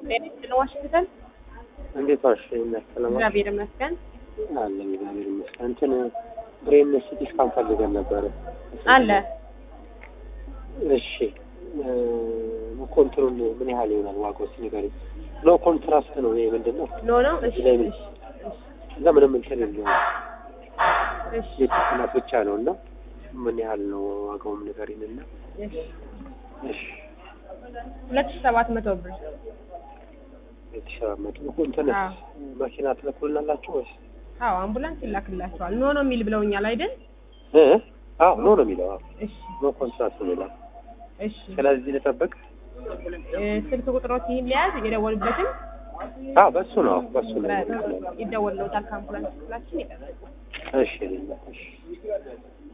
ጤና ዋሽንግተን እንዴት ዋልሽ? ሰላም እግዚአብሔር ይመስገን አለ እግዚአብሔር ይመስገን። እንትን ብሬን ሲቲ ስካን ፈልገን ነበረ። አለ እሺ ኮንትሮል ምን ያህል ይሆናል ዋጋው? እስኪ ንገሪኝ። ሎ ኮንትራስት ነው ይሄ ምንድን ነው? ኖ ነው እሺ ላይ ምን- እሺ እዛ ምንም እንትን የለውም እሺ የጭቅላት ብቻ ነው እና ምን ያህል ነው ዋጋውም ንገሪኝ እና እሺ እሺ ሁለት ሺህ ሰባት መቶ ብር የተሸራመጡ እንትን አዎ። መኪና ትልኩልናላችሁ ወይስ አዎ አምቡላንስ ይላክላቸዋል ኖ ነው የሚል ብለውኛል አይደል እ አዎ ኖ ነው የሚለው አዎ እሺ ኖ ኮንትራስት ነው የሚለው እሺ ስለዚህ ልጠብቅ እ፣ ስልክ ቁጥሮት ይህን ሊያዝ የደወሉበትን አዎ በሱ ነው አዎ በሱ ነው ይደወልለታል ከአምቡላንስ ክፍላችን ይጠራል እሺ እሺ